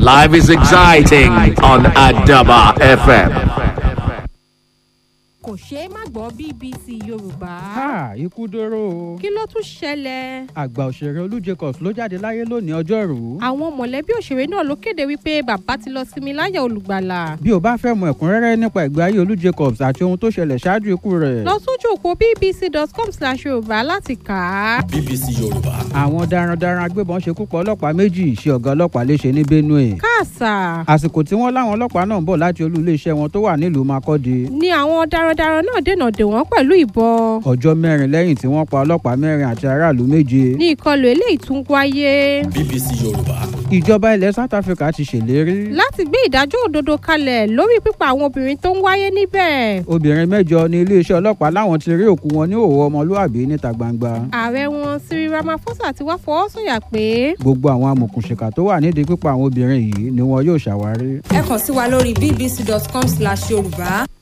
Life is exciting on Adaba FM. kò ṣeé má gbọ́ bbc yorùbá. ha ikú dóró o. kí ló tún ṣẹlẹ̀. àgbà òṣèré olú jacobs ló jáde láyé lónìí ọjọ́rùú. àwọn mọ̀lẹ́bí òṣèré náà ló kéde wípé bàbá ti lọ sinmi láyà olùgbàlà. bí o bá fẹ́ mọ ẹ̀kúnrẹ́rẹ́ nípa ìgbé ayé olú jacobs àti ohun tó ṣẹlẹ̀ ṣáájú ikú rẹ̀. lọ sójú òpó bbc.com slash yorùbá láti kà á. bbc yorùbá àwọn darandaran agbébọn ṣekú pa ọlọ́pàá méjì ṣe ọ̀gá ọlọ́pàá léṣe ní benue. káàsà àsìkò tí wọ́n láwọn ọlọ́pàá náà ń bọ̀ láti olú iléeṣẹ́ wọn tó wà nílùú makọ́di. ni àwọn darandaran náà dènà dè wọ́n pẹ̀lú ìbọn. ọjọ́ mẹ́rin lẹ́yìn tí wọ́n pa ọlọ́pàá mẹ́rin àti aráàlú méje. ní ìkọlù eléyìí tún wáyé. bbc yorùbá ìjọba ilẹ̀ south africa ti ṣèlérí. láti gbé ìdájọ́ òdodo kalẹ̀ lórí pípa àwọn obìnrin tó ń wáyé níbẹ̀. obìnrin mẹ́jọ ní iléeṣẹ́ ọlọ́pàá láwọn ti rí òkú wọn ní òwò ọmọlúàbí níta gbangba. ààrẹ wọn cyril ramaphosa ti wá fọwọ́ sọ̀yà pé gbogbo àwọn amòkùnṣìkà tó wà nídìí pípa àwọn obìnrin yìí ni wọn yóò ṣàwárí. ẹ kàn sí wa lórí bbc.com slash yorùbá